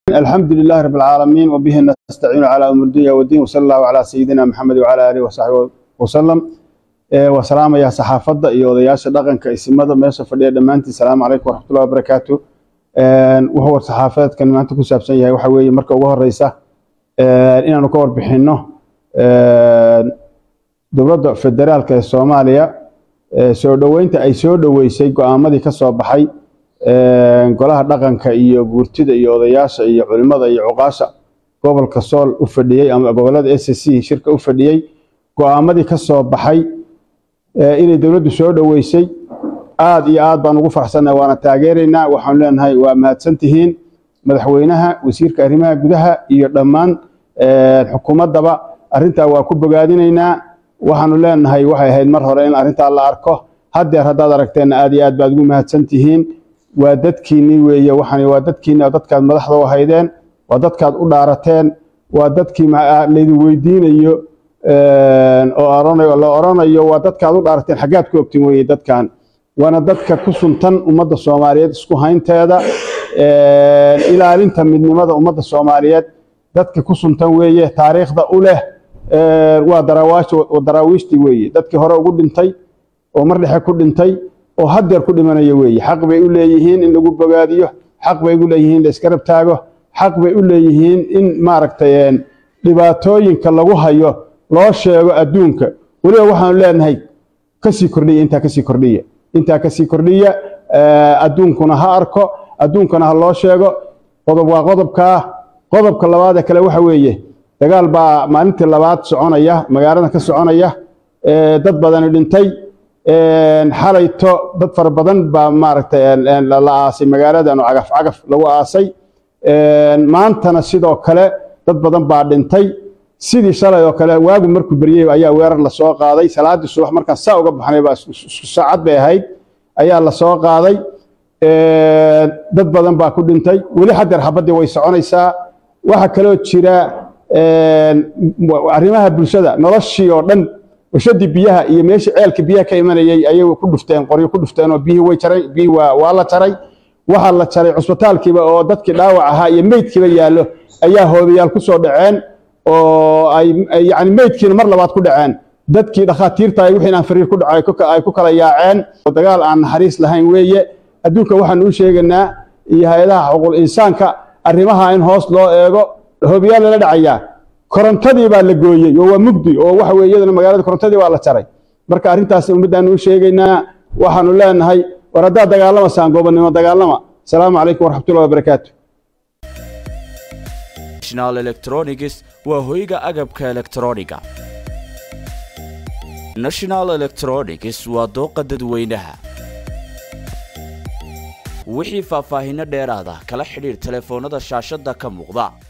الحمد لله رب العالمين وبه نستعين على أمر الدنيا والدين وصلى الله على سيدنا محمد وعلى آله وصحبه وسلم وسلام يا صحافة iyo odayaasha dhaqanka isimada meesha fadhiya dhamaantii salaamu calaykum waraxmatullahi wabarakaatu wuxuu war saxaafadeedkan maanta ku saabsan yahay waxa weeye marka ugu horeysa inaanu ka warbixinno dowladda federaalka ee soomaaliya soo dhoweynta ay soo dhoweysay go-aamadii ka soo baxay golaha dhaqanka iyo guurtida iyo odayaasha iyo culimada iyo cuqaasha gobolka sool u fadhiyey ama gobolada s c shirka u fadhiyey go-aamadii ka soo baxay inay dowladdu soo dhoweysay aad iyo aad baan ugu farxsannahay waana taageeraynaa waxaanu leenahay waa mahadsan tihiin madaxweynaha wasiirka arrimaha gudaha iyo dhammaan xukuumaddaba arrintaa waa ku bogaadinaynaa waxaanu leenahay waxay ahayd mar hore in arrintaa la arko haddeer haddaad aragteenna aad iyo aad baad ugu mahadsan tihiin waa dadkiinnii weeye waxaan waa dadkiinni oo dadkaad madaxda u haydeen waa dadkaad u dhaarateen waa dadkii laydin weydiinayo oo la oranayo waa dadkaad u dhaarateen xaggaad ku ogtin weeye dadkan waana dadka ku suntan ummadda soomaaliyeed isku haynteeda ilaalinta midnimada ummadda soomaaliyeed dadka ku suntan weeye taariikhda u leh waa daraawiishtii weeye dadkii hore ugu dhintay oo mar dhexe ku dhintay oo haddeer ku dhimanaya weeye xaq bay u leeyihiin in lagu bogaadiyo xaq bay u leeyihiin in la iska rab taago xaq bay u leeyihiin in maaragtay dhibaatooyinka lagu hayo loo sheego adduunka weliba waxaanu leenahay kasii kordhiya intaa kasii kordhiya intaa kasii kordhiya adduunkuna ha arko adduunkana ha loo sheego qodob waa qodobkaa qodobka labaadee kale waxa weeye dagaal baa maalintii labaad soconaya magaalada ka soconaya dad badani dhintay xalayto dad fara badan baa maaragtay la aasay magaaladan oo cagaf cagaf lagu aasay maantana sidoo kale dad badan baa dhintay sidii shalay oo kale waagu markuu beryey ayaa weerar lasoo qaaday salaaddii subax markaan saa uga baxnay baa isku saacad bay ahayd ayaa lasoo qaaday dad badan baa ku dhintay weli haddeer xabaddii way soconaysaa waxaa kaloo jira arrimaha bulshada noloshii oo dhan washadii biyaha iyo meeshii ceelka biyaha ka imanayay ayay ku dhufteen qoryo ku dhufteen oo biyihii way jaray biyihii waa la jaray waxaa la jaray cusbitaalkiiba oo dadkii dhaawac ahaa iyo meydkiiba yaallo ayaa hoobayaal ku soo dhaceen oo ay yani meydkiina mar labaad ku dhaceen dadkii dhakhaatiirta ay wixii aan fariir ku dhacay ay ku kala yaaceen dagaal aan naxariis lahayn weeye adduunka waxaan u sheegaynaa iyo hay-adaha xuquuq insaanka arrimaha in hoos loo eego hoobayaal lala dhacayaa korontadii baa la gooyey oo waa mugdi oo waxa weye iyadana magaalada korontadii baa la jaray marka arrintaas ummaddaanu u sheegaynaa waxaanu leenahay war haddaad dagaalamasaan goobannimo dagaalama asalaamu calaykum waraxmatullahi wabarakaatu national electronics waa hoyga agabka elektrooniga national electronics waa dooqa dadweynaha wixii faahfaahinno dheeraada kala xidhiir telefoonnada shaashadda ka muuqda